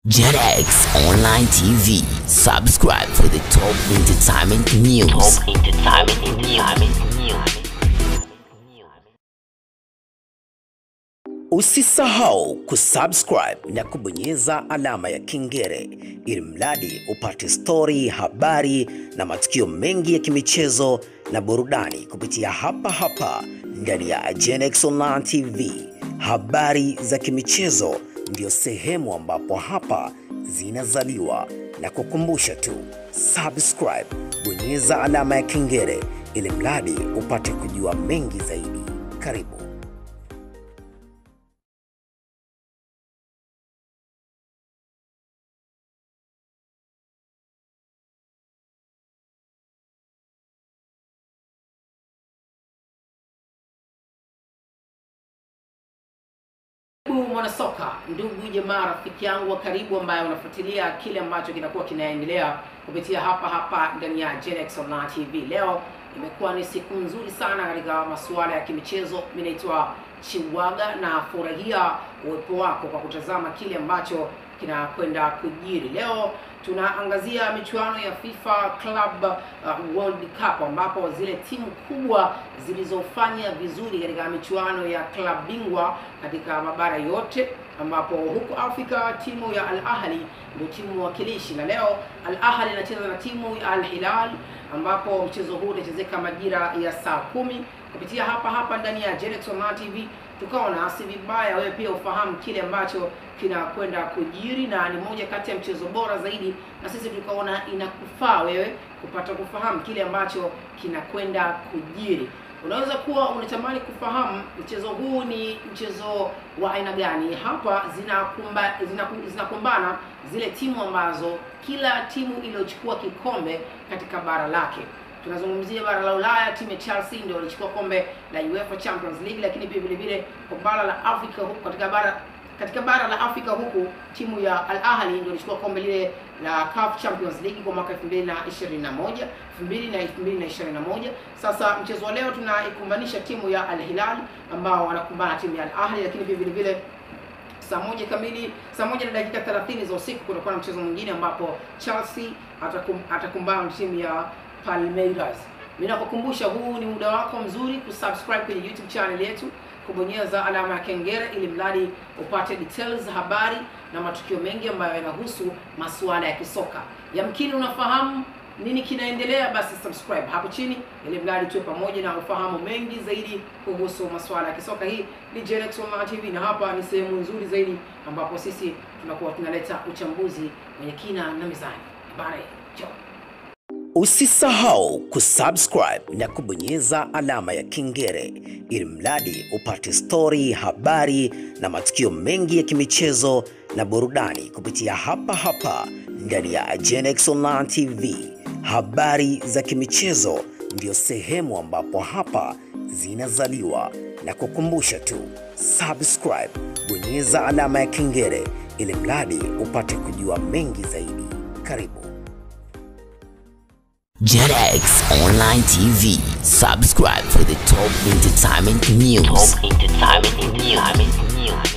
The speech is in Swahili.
JetX Online TV. Subscribe for the top entertainment news. Top entertainment news. Usisahau kusubscribe na kubonyeza alama ya kengele ili mradi upate stori, habari na matukio mengi ya kimichezo na burudani kupitia hapa hapa ndani ya Genex Online TV. Habari za kimichezo ndio sehemu ambapo hapa zinazaliwa, na kukumbusha tu subscribe, bonyeza alama ya kengele ili mradi upate kujua mengi zaidi. Karibu. Karibu mwanasoka, ndugu jamaa, rafiki yangu wa karibu ambaye unafuatilia kile ambacho kinakuwa kinaendelea kupitia hapa hapa ndani ya Genex Online TV. Leo imekuwa ni siku nzuri sana katika masuala ya kimichezo. Mimi naitwa Chiwaga na furahia uwepo wako kwa kutazama kile ambacho kinakwenda kujiri. Leo tunaangazia michuano ya FIFA Club uh, World Cup ambapo zile timu kubwa zilizofanya vizuri katika michuano ya klabu bingwa katika mabara yote, ambapo huku Afrika timu ya Al Ahli ndio timu wakilishi, na leo Al Ahli inacheza na timu ya Al Hilal, ambapo mchezo huu utachezeka majira ya saa kumi kupitia hapa hapa ndani ya Genex Online TV. Tukaona si vibaya wewe pia ufahamu kile ambacho kinakwenda kujiri, na ni moja kati ya mchezo bora zaidi, na sisi tukaona inakufaa wewe kupata kufahamu kile ambacho kinakwenda kujiri. Unaweza kuwa unatamani kufahamu mchezo huu ni mchezo wa aina gani. Hapa zinakumba, zinaku- zinakumbana zile timu ambazo kila timu iliyochukua kikombe katika bara lake tunazungumzia bara la Ulaya, timu ya Chelsea ndio walichukua kombe la UEFA Champions League, lakini pia vile vile kwa bara la Afrika huku katika bara katika bara la Afrika huku timu ya Al Ahly ndio ilichukua kombe lile la CAF Champions League kwa mwaka 2021 2000 na 2021. Sasa mchezo wa leo tunaikumbanisha timu ya Al Hilal ambao wanakumbana na timu ya Al Ahly, lakini pia vile vile saa moja kamili saa moja na dakika 30 za usiku kutakuwa na mchezo mwingine ambapo Chelsea atakum, atakumbana na timu ya Palmeiras. Mimi nakukumbusha huu ni muda wako mzuri kusubscribe kwenye YouTube channel yetu, kubonyeza alama ya kengele ili mradi upate details, habari na matukio mengi ambayo yanahusu masuala ya kisoka. Yamkini unafahamu nini kinaendelea, basi subscribe hapo chini ili mradi tuwe pamoja na ufahamu mengi zaidi kuhusu masuala ya kisoka. Hii ni Genex Online TV na hapa ni sehemu nzuri zaidi ambapo sisi tunakuwa tunaleta uchambuzi wenye kina na mizani. Bye. Ciao. Usisahau kusubscribe na kubonyeza alama ya kengele ili mradi upate stori, habari na matukio mengi ya kimichezo na burudani kupitia hapa hapa ndani ya Genex Online TV. Habari za kimichezo ndio sehemu ambapo hapa zinazaliwa, na kukumbusha tu subscribe, bonyeza alama ya kengele ili mradi upate kujua mengi zaidi. Karibu. JetX Online TV. Subscribe for the top entertainment news. Top entertainment news.